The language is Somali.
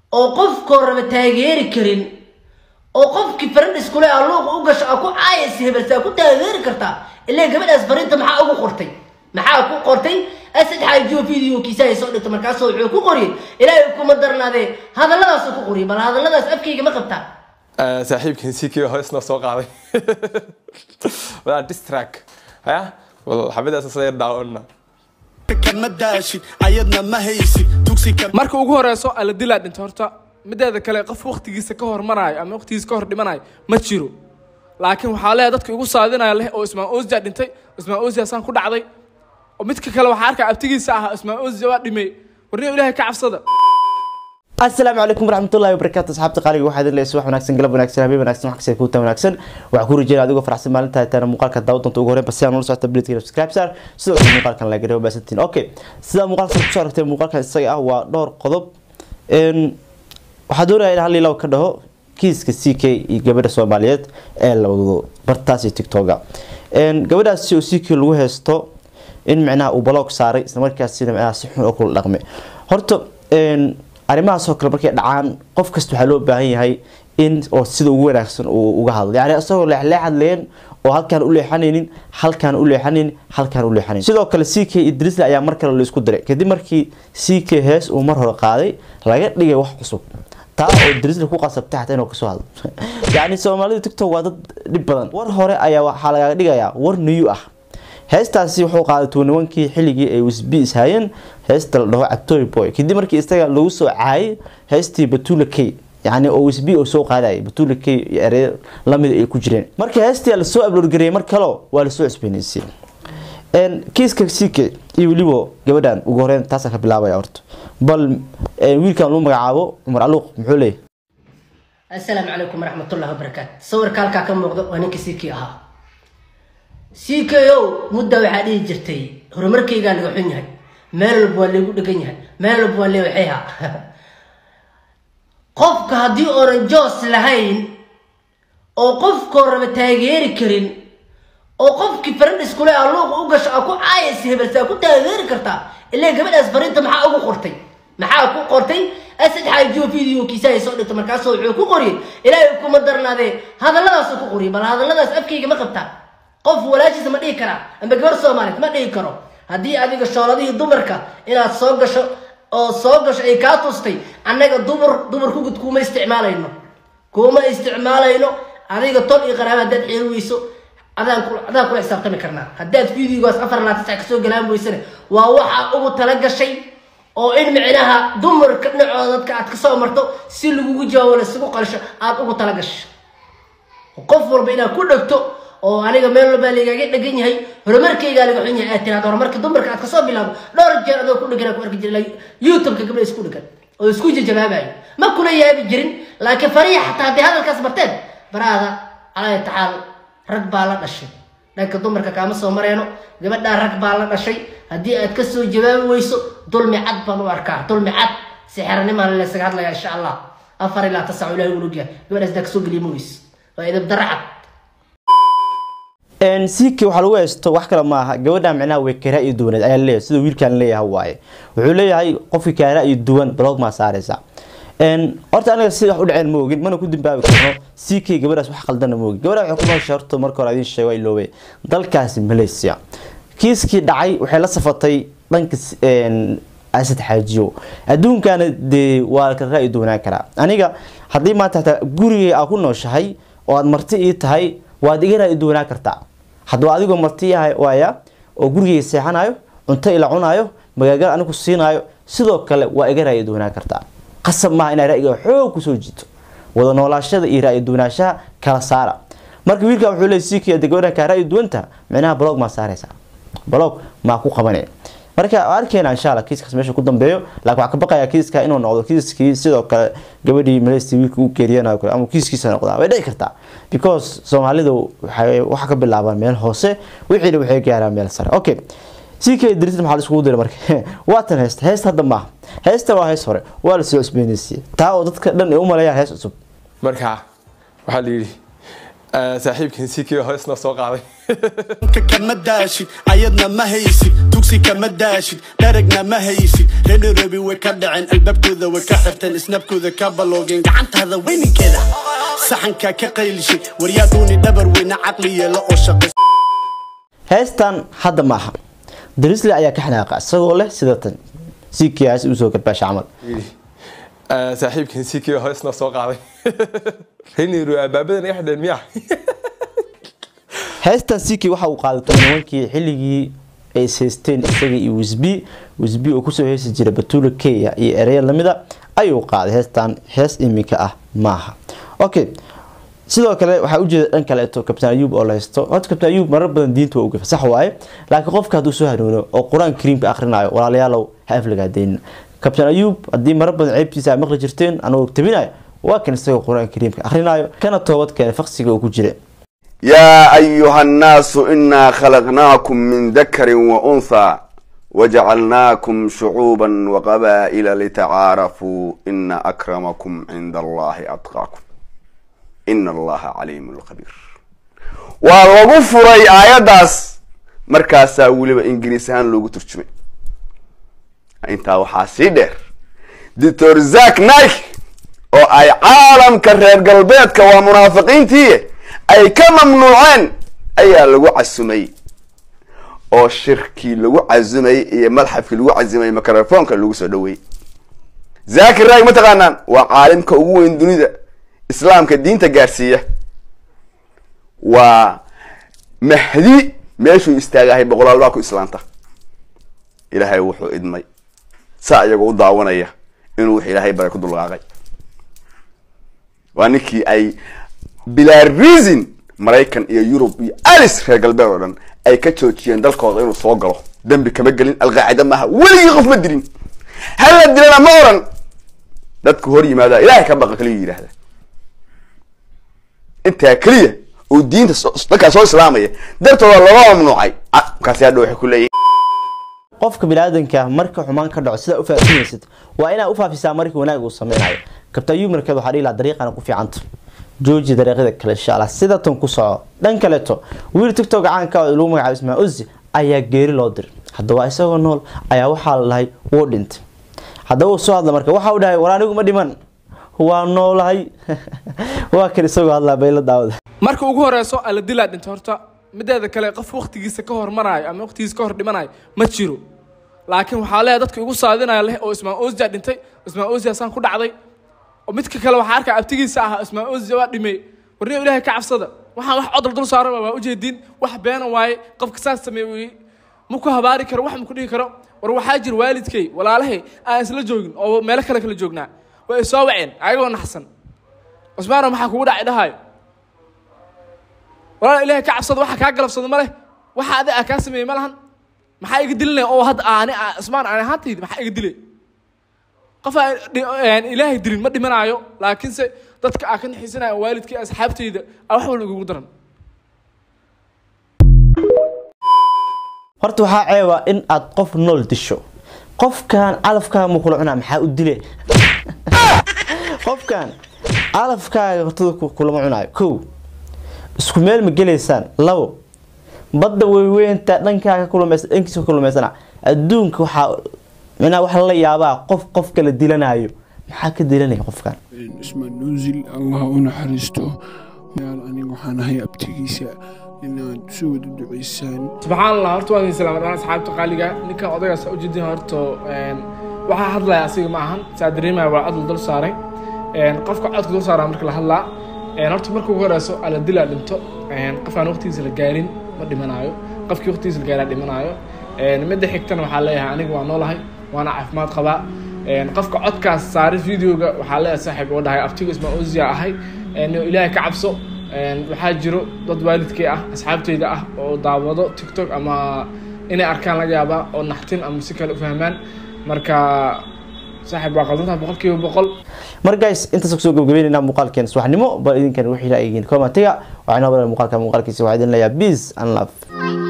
oo qofkoo raba taageeri karin oo qofkii farandhis kule a luuqa u gasho a ku caayas hebelsaa ku taageeri kartaa ilaa gabadhaas fariinta maxaa ugu qortay maxaa ku qortay asad xaajiyo videokiisa ay soo dhigto markaasoo wuxuu ku qoriyay ilaahay kuma darnaadee hadalladaasu ku qoriyay bal hadalladaas afkayga ma qabtaa saaxiibkan sikii hoosna soo qaaday walaa distrack haya wal xabadaas soo yar daawonna kama daashid ayadna ma haysid dugsi ka marka ugu horeyso alla dilaa dhinta horta mideeda kale qof waqtigiisa ka hormarayo ama waqtigiisa ka hor dhimanayo ma jiro laakiin waxaa leeyahay dadka igu saadinaya leh oo ismaan osia dhintay ismaan osia saan ku dhacday oo midka kale waxaa arkaya abtigiisa ahaa ismaan osia waa dhimay warniyo ilaahay ka cabsada asalaamu calaykum waraxmatullahi wabarakaatu asxaabta qaaliga waxaa idin leeyahay subax wanaagsan galab wanaagsan habeen wanaagsan wax kasta kuuta wanaagsan waxaa ku rajeynaya adigoo faraxsan maalinta taana muuqaalka daawo doonta ugu horreyn basi aan ula socota blitka subscribe sar sidoo kale muuqaalkan la gareebo baasantiin okay sidaa muuqaalka kusoo aragtay muuqaalkan isaga ah waa dhowr qodob waxaa doonaya in hal ilaw ka dhaho kiiska c k iyo gabadha soomaaliyeed ee la wado bartaas iyo tiktoga gabadhaasi oo c k lagu haysto in micnaha uu baloog saaray islamarkaasina micnaha si xun oo kula dhaqmay horta arrimahaas oo kale markay dhacaan qof kasta waxaa loo baahan yahay in oo sida ugu wanaagsan uu uga hadlo yani isagoo leexleexad leen oo halkaan u leexanaynin halkaan u leexanaynin halkaan u leexanayn sidoo kale c k idrisle ayaa mar kale laisku diray kadib markii c k hees uu mar hore qaaday laga dhigay wax cusub taa oo idrisle ku qasabtay xataa inuu kasoo hadlo yani soomaalida tiktok waa dad dhib badan war hore ayaa waxaa lagaga dhigayaa war new ah heestaasi wuxuu qaaday tuuniwankii xilligii ay usb ishayeen heesta la dhaho cabtoy boy kadib markii isaga lagu soo caayay heestii batula k yani oo usb oo soo qaadayay batula k iyo erey lamida ay ku jireen marka heestii lasoo abload gareeyay mar kalo waa lasoo cusbeynaysay kiiska c k iyo weliba gabadhan ugu horeyn taasaan ka bilaabaya horta bal wiilkan lagu magacaabo cumar aluuq muxuu leeyahy assalaamu calaykum waraxmatullahi wabarakaatu sawirka halkaa ka muuqda waa ninka c k ahaa c k o mudda waxaa dhihi jirtay horumarkaygaa laga xun yahay meel walba waa laygu dhegan yahay meel walba waa leewaxeyha qofka haddii oonan joos lahayn oo qofkoo raba taageeri karin oo qofkii farandhis kule a luuqa u gasho a ku caayas hebelsaa ku taageeri kartaa ilaa gabadhaas fariinta maxaa ugu qortay maxaa ku qortay asad xaajiyo videokiisa ay soo dhigto markaasoo wuxuu ku qoriyay ilaahay kuma darnaadee hadalladaasu ku qoriyay bal hadalladaas afkayga ma qabtaa qof walaashiisa ma dhihi karaa amba gabar soomaaliyeed ma dhihi karo haddii adiga shooladihii dumarka inaad soo gasho oo soo gasho ay kaa tustay annaga dumar dumar kugud kuma isticmaalayno kuma isticmaalayno adiga tol iyo qaraaba haddaad xeeri weyso adaan adaan kula xisaabtami karnaa haddaad videogaas afar laa tisca kasoo galaan weysane waa waxaa ugu tala gashay oo in micnaha dumarka dhinacooda dadka aad kasoo marto si lagugu jawaabo laisugu qalsho aada ugu tala gasho qof walba inaad ku dhegto oo aniga meel walbaa lagaaga dhegan yahay horumarkaygaa laga xun yahay aad tiraado horumarka dumarka aad kasoo bilaabo dhowr jeer adoo ku dhegan ku arki jira youtubeka gabdha isku dhegan oo isku jajabaabayo ma kula yaabi jirin laakiin fariya xataa hadday hadalkaas barteen baraada calaahi tacaal rag baa la dhashay dhanka dumarka kaama soo mareeno gabadhaa rag baa la dhashay haddii aad kasoo jawaabi weyso dulmi cad baan u arkaa dulmi cad sixiranimaa laysaga hadlaya insha allah afar ilaa tasac ilahi ulugyahay gabadhaas daa kasoo geliya ma weyso waa idab dara cad ck waxaa lagu haysto wax kale maaha gabadha micnaha way karaa iyo duwaneed ayaa leeyahay sida wiilkan leeyahay waaye wuxuu leeyahay qofkii karaa iyo duwan blog maa saareysa horta aniga sida wax u dhaceen ma ogin mana ku dambaabi karno ck gabadhaas wax qaldana ma ogin gabadha waxay ku nooshay horta marka hore idin sheego iloobe dalkaasi malaysia kiiskii dhacay waxay la safatay dhanka asad xaajiyo adduunkana dee waa ka ra-i duwanaan karaa aniga haddii maanta hataa gurigay aa ku nooshahay oo aad marti ii tahay waad iga ra-i duwanaan kartaa haddaba adigoo marti yahay waaya oo gurigayga seexanayo cunto ila cunaayo magaagal anigu siinaayo sidoo kale waa iga ra-i duwanaan kartaa qasab maaha inaa ra-iga xoog kusoo jiito wada noolaashada iyo ra-i duwanaanshaha kala saara marka wiilkan wuxuu leey sii kiyada gabadhan kaa ra-i duwanta micnaha blog maa saaraysaa blog maa ku qabanaya marka arkeyna insha alla kiiskaas meesha ku dambeeyo laakiin waxaa ka baqayaa kiiska inuu noqdo kiiskii sidoo kale gabadhii maleysti wiilka u geeriyanayo kale ama kiiskiisa noqdaa way dhici kartaa because soomaalidu waxay waxa ka bilaabaan meel hoose wixiina waxay gaaraan meel sare okay si kay dirtin maxaa la iskugu diray marka waatan heesta heesta hadda maaha heesta waa hees hore waa la soo cusbeynaysiyey taa oo dadka dhan ay u maleeyaan hees cusub marka waxaa la yidhi saaxiibkan sikio hoosna soo qaaday ka kama daashid ayadna ma haysid dugsi kama daashid dharagna ma haysid reedhorobi way ka dhaceen albaabkooda way ka xirteen isnabkooda ka baloogeen gacantaada weyninkeeda saxanka ka qaylishay waryaaduuni dhabar weyne caqli yeelo oo shaqay heestan hadda maaha darisle ayaa ka xanaaqa isagoo leh sida tan sikiyaas usoo garbaasha camal saaxiibkan sikio hoosna soo qaaday reniru albaabadan iga xidheen miya heestan siki waxa uu qaaday tobanwankii xilligii ay ishaysteen isaga iyo wisbi wisbi oo kusoo heesi jira batuula kenya iyo ereya lamida ayuu qaaday heestan hees iminka ah maaha okay sidoo kale waxaa ujeeda dhan kaleeto kabtaan ayuub oo la haysto horta kabtaan ayuub marar badan diinta waa ugafa sax waaye laakiin qofka hadduu soo hanuuno oo qur-aan kariimka akhrinayo walaalayaalow ha aflagaadeynin kabtaan ayuub haddii marar badan ceebtiisa ay maqli jirteen anagoo tabinayo waa kan isagoo qur-aan kariimka akhrinayo kana toobad keena faqsiga uu ku jira يا أيها الناس إنا خلقناكم من ذكر وأنثى وجعلناكم شعوبا وقبائل لتعارفوا إن أكرمكم عند الله أتقاكم إن الله عليم خبير ولغو فري آياداس مركاسا ولبا إنجليسان لوغو ترجمي انتا وحاسي دير دكتور زاك نايك oo ay caalamka reer galbeedka waa munaafiqiintii ay ka mamnuuceen ayaa lagu casumay oo shirkii lagu casumay iyo madxafkii lagu casumay microfoonka lagu soo dhaweeyey zakir raag ma taqaanaan waa caalimka ugu weyn dunida islaamka diinta gaarsiiya waa mahdi meeshuu istaagahay boqolaal baa ku islaanta ilaahay wuxuu idmay saa iyagoo u daawanaya inuu wix ilaahay baray ku dulqaaqay waa ninkii ay bilaa reason maraykan iyo yurub iyo alice reer galbeed oo dhan ay ka joojiyeen dalkooda inuu soo galo dembi kama gelin alqaacida maaha weligii qof ma dilin hala dilana ma oran dadku hor yimaada ilaahay ka baqa kaliya yidhaahda intaa keliya oo diinta dadkaa soo islaamaya dartooda looga mamnuucay markaasi hadha waxay ku leeyihin qofka biniaadanka marka xumaan ka dhaco sidaa ufaafinaysid waa inaa ufaafisaa markii wanaag uu sameynayo kabtaayuu markeed waxaa dhihi lahaa dariiqana ku fiicanta jooji dariiqyada kale insha allah sida tan ku soco dhan kaleeto wiil tiktok caanka oo lagu magacaabo ismaa uzi ayaa geeri loo diray haddaba isagoo nool ayaa waxaa la dhahay wuu dhintay haddaba uu soo hadla marka waxa uu dhahay war anigu ma dhiman waa noolahay waa kan isagoo hadlaa bayla daawada marka ugu horeyso alla dilaa dhinta horta mideeda kale qof waqtigiisa ka hormaraayo ama waqtigiisa ka hor dhimanayo ma jiro laakiin waxaa leeyahay dadka igu saadinaya leh oo ismaan ozia dhintay ismaan ozia saan ku dhacday oo midka kale waxaa arkaa abtigiisa ahaa ismaan ozia waa dhimay warniyo ilaahay ka cabsada waxaan wax codol dul saaran waa ujeedin wax beena waaye qofka saas sameeyey ma ku habaari karo wax ma ku dhihi karo war waxaa jira waalidkay walaalahay aan isla joogin oo meelo kale kala joognaa way soo waceen ayagoo naxsan cusmaano maxaa kugu dhacay dhahayo walaal ilaahay ka cabsada waxa kaa galabsado ma leh waxa adi aa kaa sameeyey ma lahan maxaa iga dilinaya oo hadda aani cusmaan aan ahaantaydi maxaa iga dilay qof aan ilaahay dilin ma dhimanaayo laakiinse dadka aa ka naxiisanaya waalidkii asxaabtayda aa wax walba igugu daran horta waxaa ceeba in aad qof nool disho qofkan calafkaaga ma kula cunaa maxaa u dile qofkan calafkaaga hortada kulama cunaayo kow isku meel ma gelaysaan labo badda weyweynta dhankaaga kulmaysa dhankiisa kulmaysana adduunka waxaa minaa wax la yaabaa qof qof kala dilanayo maxaa ka dilanaya qofkan ismaan nuusil allah u naxariisto yaal aniga waxaan ahay abtigiisa inaad soo wada duceysaan subxaan allah horta waan idin salaamay dhammaan asxaabta qaaliga ninkan odagaas ujeedin horta waxaa hadlaya asiga ma ahan saa dareemaya waa cod la dul saaray qofka codka dul saaraa marka la hadlaa horta marka ugu horeyso ala dilaa dhinto qof aan waqtigiisa la gaarin ma dhimanaayo qofkii waqtigiisa la gaaraa dhimanaayo midda xigtana waxaa leeyahay aniga waa noolahay waana caafimaad qabaa qofka codkaas saaray videoga waxaa leeyahay saaxiib oo dhahay abtiga ismaa ozia ahay ilaahay ka cabso waxaa jiro dad waalidkay ah asxaabteyda ah oo daawado tiktok ama inay arkaan laga yaabaa oo naxtin ama si kale u fahmaan marka saaxiib waa qaldantaha boqol kiiba boqol mar guys intaas kusoo gabagabeynayna muuqaalkeen subaxnimo bal idinkan wixii la eegin commentiga waxaa inoo badan muuqaalka muuqaalkiisa waxaa idin leeyahay peace and love